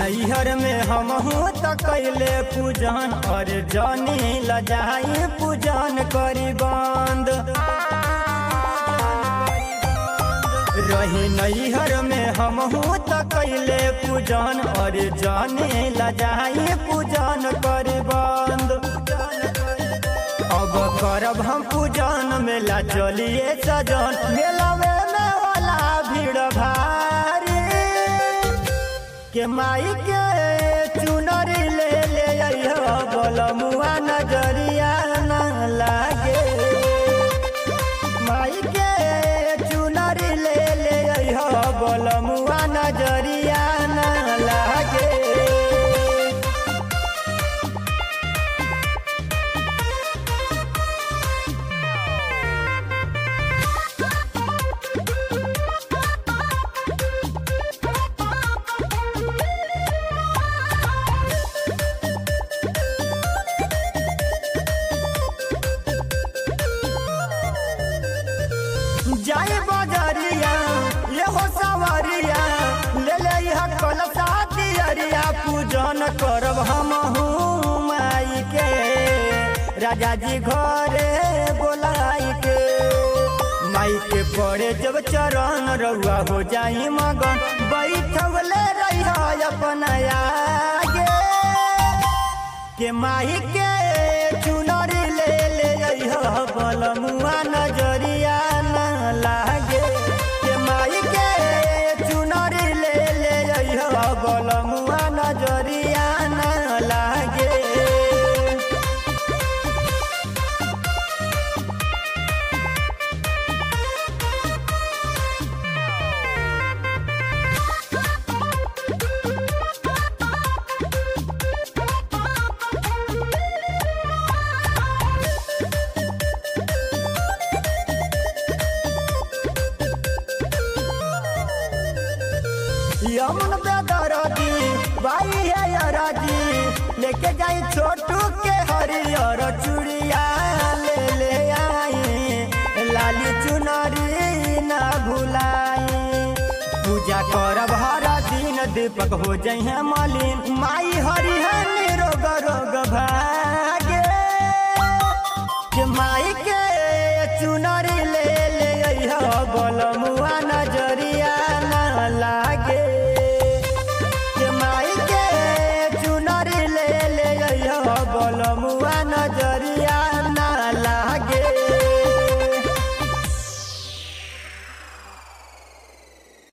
नैहर में हम त कैले पूजन और जानी लजाई पूजन करी बंद रही नैहर में हम त कैले पूजन और जानी लजाई पूजन करी बंद अब करब हम पूजन मेला चलिए सजन मेला में होला भीड़ भारी के माई के चुनरी ले ले अइहो बलमुआ नजरिया न लागे माई के चुनरी ले ले अइहो बलमुआ नजरिया न लागे जाए बजरिया ये हो सवरिया ले ले यह कलसा दियरिया पूजन करब हम माई के राजा जी घरे बोलाई के माई के पड़े जब चरण रउआ हो जाई मगन बैठवले रही अपना आगे के माही के चुनरी ले ले अइहो बलमुआ नजरिया न लागे के माही के चुनरी ले ले अइहो बलमुआ नजरिया न लागे यमुन बेदरदी भाई है यराजी लेके जाई छोटू के हरियर चूड़िया ले ले आई लाली चुनरी ना भुलाई पूजा करब हर दिन दीपक हो जाइ है मलिन माई हरि है निरोग रोग भाई